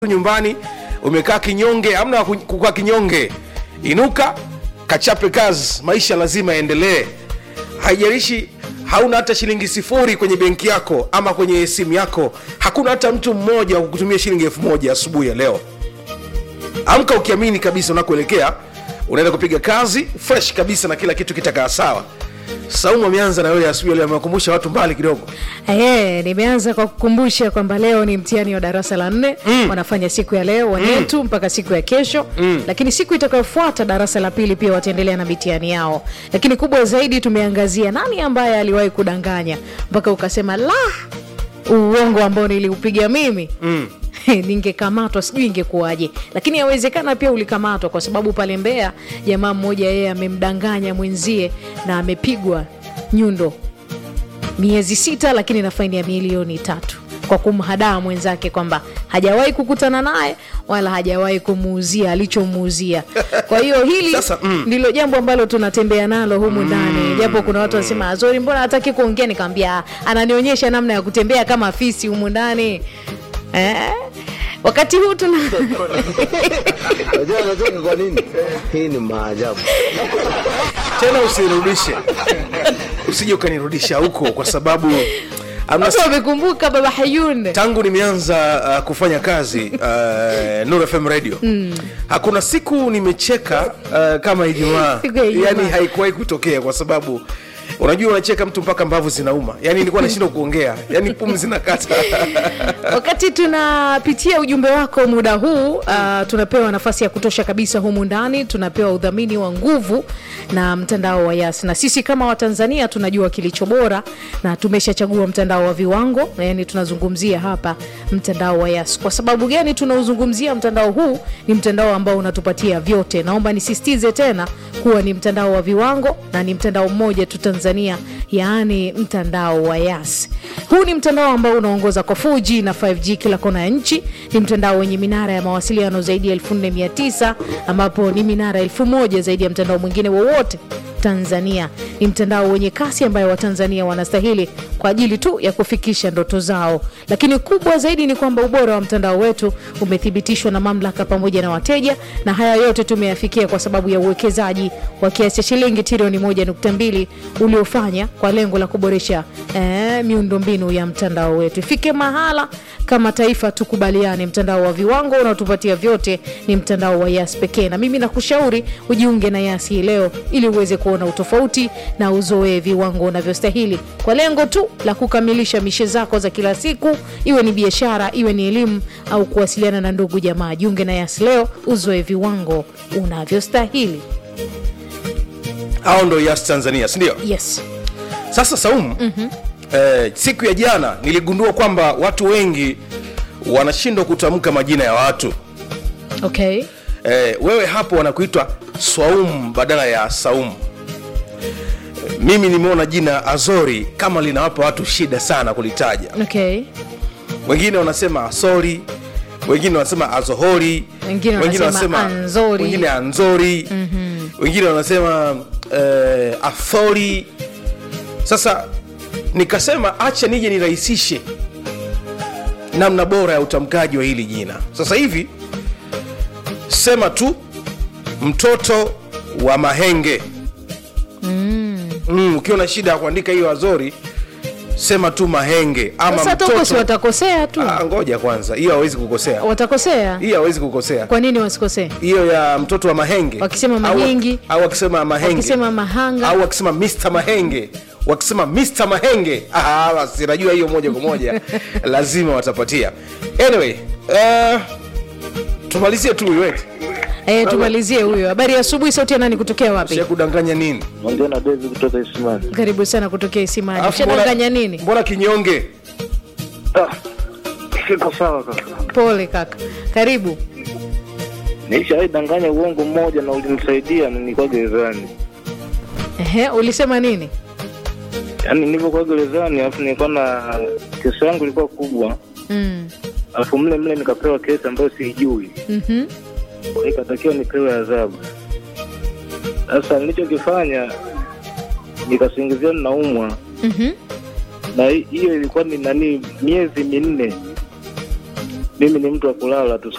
nyumbani umekaa kinyonge amna ku- kukaa kinyonge inuka kachape kazi maisha lazima yaendelee haijalishi hauna hata shilingi sifuri kwenye benki yako ama kwenye simu yako hakuna hata mtu mmoja wa kukutumia shilingi elfu moja asubuhi ya leo amka ukiamini kabisa unakuelekea unaenda kupiga kazi fresh kabisa na kila kitu kitakaa sawa saumu ameanza na wewe asubuhi ya leo amewakumbusha watu mbali kidogo Ehe, nimeanza kwa kukumbusha kwamba leo ni mtihani wa darasa la nne mm. wanafanya siku ya leo wanetu mm. mpaka siku ya kesho mm. lakini siku itakayofuata darasa la pili pia wataendelea na mitihani yao lakini kubwa zaidi tumeangazia nani ambaye aliwahi kudanganya mpaka ukasema la uongo ambao niliupiga mimi mm ningekamatwa sijui ingekuwaje lakini yawezekana pia ulikamatwa kwa sababu pale mbea jamaa mmoja yeye amemdanganya mwenzie na amepigwa nyundo miezi sita lakini na faini ya milioni tatu kwa kumhadaa mwenzake kwamba hajawahi kukutana naye wala hajawahi kumuuzia alichomuuzia kwa hiyo hili Sasa, mm. ndilo jambo ambalo tunatembea nalo humu ndani japo kuna watu wanasema azori mbona hataki kuongea nikamwambia ananionyesha namna ya kutembea kama fisi humu ndani eh? wakati huu tuna Unajua anacheka kwa nini? Hii ni maajabu. tena usirudishe usije ukanirudisha huko kwa sababu amna watu wamekumbuka baba hayun tangu nimeanza uh, kufanya kazi uh, Nuru FM radio mm. hakuna siku nimecheka uh, kama Ijumaa, Siku ya Ijumaa. yani haikuwahi kutokea kwa sababu unajua unacheka mtu mpaka mbavu zinauma, yani nilikuwa nashindwa kuongea, yani pumzi zinakata wakati tunapitia ujumbe wako muda huu uh, tunapewa nafasi ya kutosha kabisa humu ndani tunapewa udhamini wa nguvu na mtandao wa yas na sisi kama watanzania tunajua kilicho bora na tumeshachagua mtandao wa viwango yani tunazungumzia hapa mtandao wa yas kwa sababu gani tunauzungumzia mtandao huu ni mtandao ambao unatupatia vyote naomba nisisitize tena kuwa ni mtandao wa viwango na ni mtandao mmoja tu tanzania yaani mtandao wa yas huu ni mtandao ambao unaongoza kwa 4G na 5G kila kona ya nchi. Ni mtandao wenye minara ya mawasiliano zaidi ya 4900 ambapo ni minara 1000 zaidi ya mtandao mwingine wowote Tanzania. Ni mtandao wenye kasi ambayo Watanzania wanastahili kwa ajili tu ya kufikisha ndoto zao, lakini kubwa zaidi ni kwamba ubora wa mtandao wetu umethibitishwa na mamlaka pamoja na wateja, na haya yote tumeyafikia kwa sababu ya uwekezaji wa kiasi cha shilingi trilioni 1.2 uliofanya kwa lengo la kuboresha eh, miundombinu ya mtandao wetu. Ifike mahala kama taifa tukubaliane, mtandao wa viwango unaotupatia vyote ni mtandao wa Yas pekee, na mimi nakushauri ujiunge na Yas hii leo ili uweze kuona utofauti na uzoee viwango unavyostahili kwa lengo tu la kukamilisha mishe zako za kila siku, iwe ni biashara, iwe ni elimu au kuwasiliana na ndugu jamaa. Jiunge na Yas leo, uzoe viwango unavyostahili. hao ndo Yas Tanzania, si ndio? Yes. Sasa Saumu, mm-hmm. eh, siku ya jana niligundua kwamba watu wengi wanashindwa kutamka majina ya watu Okay. eh, wewe hapo wanakuitwa Swaumu badala ya Saumu. Eh, Mimi nimeona jina Azori kama linawapa watu shida sana kulitaja. Okay. Wengine wanasema Asori, wengine wanasema Azohori, Wengine wanasema Anzori. wengine Anzori, wengine wanasema eh, Athori. Sasa nikasema acha nije nirahisishe namna bora ya utamkaji wa hili jina. Sasa hivi sema tu mtoto wa Mahenge. Mm, ukiwa na shida ya kuandika hiyo Azori sema tu Mahenge ama Sasa toko si mtoto. watakosea tu, Ah, ngoja kwanza, hiyo hawezi kukosea, watakosea. hiyo hawezi kukosea Kwa nini wasikosee? hiyo ya mtoto wa Mahenge Wakisema Au- Mahengi. au wakisema Mahenge Wakisema Mahanga. au wakisema Mr Mahenge wakisema Mr Mahenge ah, basi najua hiyo moja kwa moja lazima watapatia. Anyway, uh, tumalizie tu iweke Eh, tumalizie huyo. Habari ya asubuhi, sauti ya nani kutokea wapi? sia kudanganya nini? Ongea na David kutoka Isimani. Karibu sana kutokea Isimani. Alafu Ushadanganya mbona- nini? Mbona kinyonge? Ah, siko sawa kaka. Pole kaka, karibu. Nilishawahi danganya uongo mmoja na ulinisaidia na nilikuwa gerezani. Ehe, ulisema nini? Yaani nilivyokuwa gerezani alafu nilikuwa na kesi yangu ilikuwa kubwa. Mm. Alafu mle mle nikapewa kesi ambayo siijui. Mhm. Nikatakiwa nipewe adhabu. Sasa nilichokifanya nikasingizia ninaumwa Mhm. na hi- hiyo ilikuwa ni nani miezi minne mimi ni mtu wa kulala tu